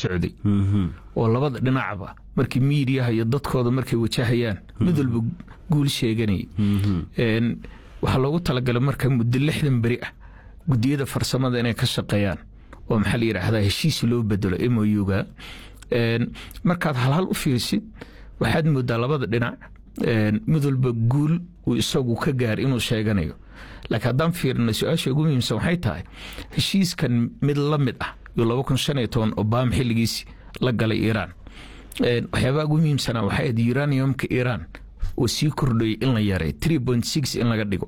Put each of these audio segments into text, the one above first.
socday oo labada dhinacba markii miidiyaha iyo dadkooda markay wajahayaan mid walba guul sheeganayay waxaa loogu talagalay marka muddo lixdan beri ah gudiyada farsamada inay ka shaqeeyaan oo maxaa la yidhaahdaa heshiis loo bedelo moyuga markaad halhal u fiirsid waxaad moodaa labada dhinac mid walba guul uu isagu ka gaar inuu sheeganayo laakiin haddaan fiirino su-aasha ugu muhiimsan waxay tahay heshiiskan mid la mid ah iyo laba kun shan iyo toban obama xilligiisi la galay iiraan waxyaabaha ugu muhiimsanaa waxay ahayd uraniumka iiraan oo sii kordhayay in la yaray three point six in laga dhigo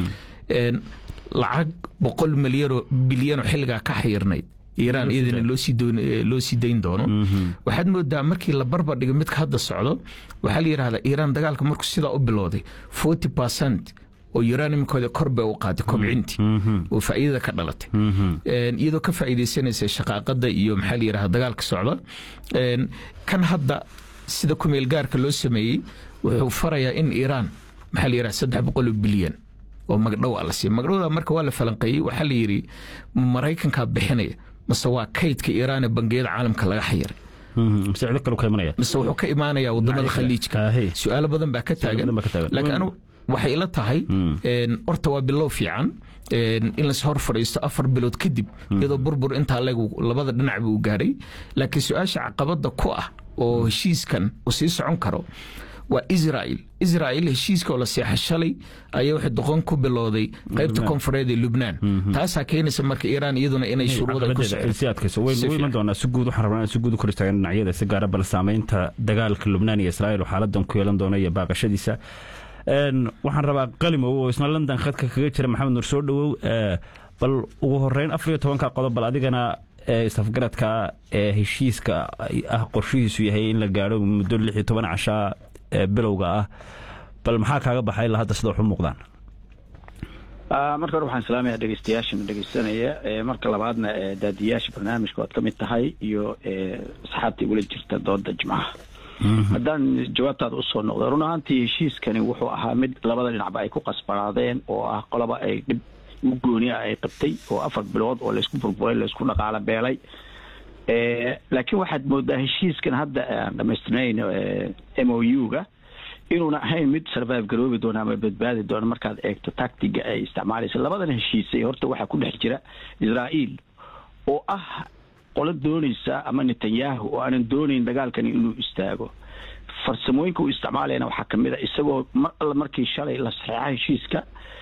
lacag boqol milyanoo bilyanoo xilligaa ka xayirnayd iiraan iyadana loo sii dayn doono waxaad moodaa markii la barbar dhigo midka hadda socdo waxaa la yidhahdaa iiraan dagaalka markuu sidaa u bilowday forty percent oo uraniumkooda kor bay u qaaday kobcintii oo faa'iidada ka dhalatay iyadoo ka faa'iidaysanaysa shaqaaqada iyo maxaa la yidhahda dagaalka socda kan hadda sida kumeel gaarka loo sameeyey wuxuu farayaa in iiraan maxaa la yidhahda saddex boqol oo bilyan oo magdhow a la siiya magdhowda marka waa la falanqeeyey waxaa la yidhi maraykankaa bixinaya mase waa kaydka iiraan ee bangiyada caalamka laga xayiray mise wuxuu ka imaanayaa wadamada khaliijka su-aalo badan baa ka taagan laakiin anu waxay ila tahay horta waa bilow fiican in las hor fadhiisto afar bilood kadib iyadoo burbur intaa legu labada dhinacba uu gaadhay laakiin su-aasha caqabada ku ah oo heshiiskan uu sii socon karo waa israel israel heshiiska oo la seexa shalay ayaa waxay doqon ku bilowday qaybta koonfureed ee lubnaan taasaa keenaysa marka iiraan iyaduna inay shuruuda ku iman doonaa si guud waxaan rabnaa si guud u kor istaagan dhinacyada si gaara bal saamaynta dagaalka lubnaan iyo israel oo xaaladan ku yeelan doona iyo baaqashadiisa waxaan rabaa qalimow oo isna london khadka kaga jira maxamed nur soo dhowow bal ugu horeyn afar iyo tobanka qodob bal adigana isafgaradka ee heshiiska ah qorshihiisu yahay in la gaadho muddo lix iyo toban cashaa bilowga ah bal maxaa kaaga baxay ilaa hadda sida wax u muuqdaan marka hore waxaan salaamaya dhegeystayaashana dhegeysanaya marka labaadna daadiyaasha barnaamijka oad ka mid tahay iyo asxaabta igula jirta dooda jimcaha haddaan jawaabtaada usoo noqdo run ahaantii heshiiskani wuxuu ahaa mid labada dhinacba ay ku qasbanaadeen oo ah qolaba ay dhib u gooniya ay qabtay oo afar bilood oo laysku burburay laysku dhaqaalo beelay laakiin waxaad moodaa heshiiskan hadda aan dhamaystirnayn m o u-ga inuuna ahayn mid survive garoobi doona ama badbaadi doona markaad eegto tactiga ay isticmaalaysa labadan heshiisay horta waxaa ku dhex jira israa'iil oo ah qolo doonaysa ama netanyahu oo aanan doonayn dagaalkani inuu istaago farsamooyinka uu isticmaalayana waxaa kamid a isagoo mar alla markii shalay la saxeexa heshiiska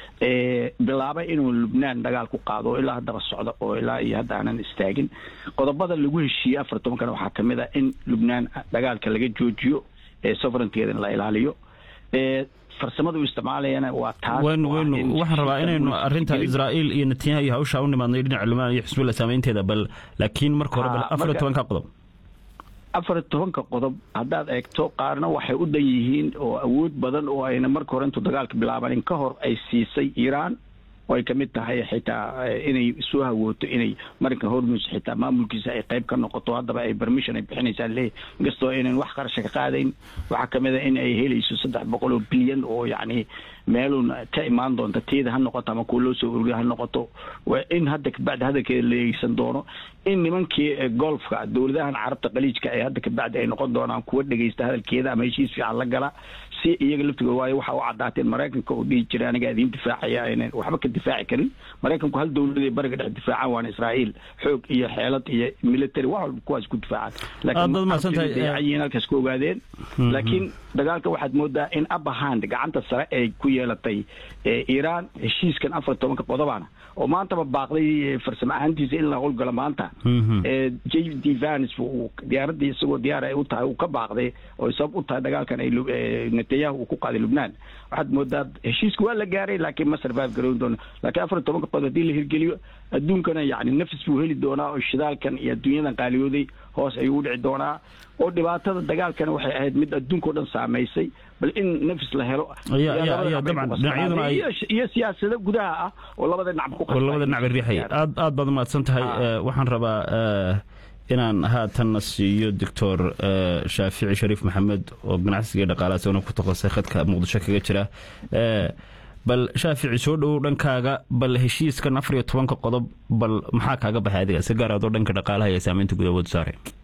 bilaabay inuu lubnaan dagaal ku qaado oo ilaa haddaba socdo oo ilaa iyo hadda aanan istaagin qodobada lagu heshiiyey afar tobankana waxaa kamid a in lubnaan dagaalka laga joojiyo soverenteedana la ilaaliyo farsamada uu isticmaalayana waa taas waynu waynu waxaan rabaa inaynu arrinta israa'iil iyo netanyahu iyo hawshaa u nimaadnay dhinaca lubnaan iyo xisbullah saameynteeda bal laakiin marka hore bal afar iyo tobanka qodob afar iyo tobanka qodob haddaad eegto qaarna waxay u dhan yihiin oo awood badan oo ayna marka hore intuu dagaalka bilaabanin ka hor ay siisay iiraan oo ay kamid tahay xitaa inay soo hawooto inay marinka hormus xitaa maamulkiisa ay qayb ka noqoto haddaba ay permission ay bixinaysaan leeyahy inkastoo aynan wax qarasha ka qaadayn waxaa kamid a in ay helayso saddex boqol oo bilyan oo yacni meeluun ka imaan doonta teeda ha noqoto ama kuwa loo soo ururiya ha noqoto in hadda kabacdi hadalkeeda la eegsan doono in nimankii golfka dowladahan carabta qaliijka ee hadda kabacdi ay noqon doonaan kuwa dhegeysta hadalkeeda ama heshiis fiican la gala si iyaga laftigood waayo waxa u cadaateen maraykanka oo dhihi jira aniga idiin difaacaya aynan waxba ka difaaci karin maraykanku hal dowladay bariga dhex difaacaan waana israa'iil xoog iyo xeelad iyo military wax walba kuwaas ku difaacaan laakiin halkaas ku ogaadeen laakiin dagaalka waxaad moodaa in abahand gacanta sare ay ku yeelatay iiraan heshiiskan afar tobanka qodobana oo maantaba baaqday farsamo ahaantiisa in la howlgalo maanta j d vans diyaaradii isagoo diyaar ay u tahay uu ka baaqday oo sabab u tahay dagaalkan ay netanyahu uu ku qaaday lubnaan waxaad moodaa heshiiska waa la gaaray laakiin ma survive garoon doono laakiin afar tobanka qodob haddii la hirgeliyo adduunkana yacni nafis buu heli doonaa oo shidaalkan iyo adduunyadan qaaliyooday hoos ayuu u dhici doonaa oo dhibaatada dagaalkana waxay ahayd mid adduunkao dhan saamaysay bal in nafis la helo iyo siyaasado gudaha ah oo labada dhinacba ku labada dhinacba riixaya aad aad baad umahadsan tahay waxaan rabaa inaan haatanna siiyo doctor shaafici shariif maxamed oo ganacsiga dhaqaalaha isagona ku takasay khadka muqdisho kaga jira bal shaafici soo dhowow dhankaaga bal heshiiskan afar iyo tobanka qodob bal maxaa kaaga baxay adiga si gaar adoo dhanka dhaqaalaha iyo saamaynta gudahood saare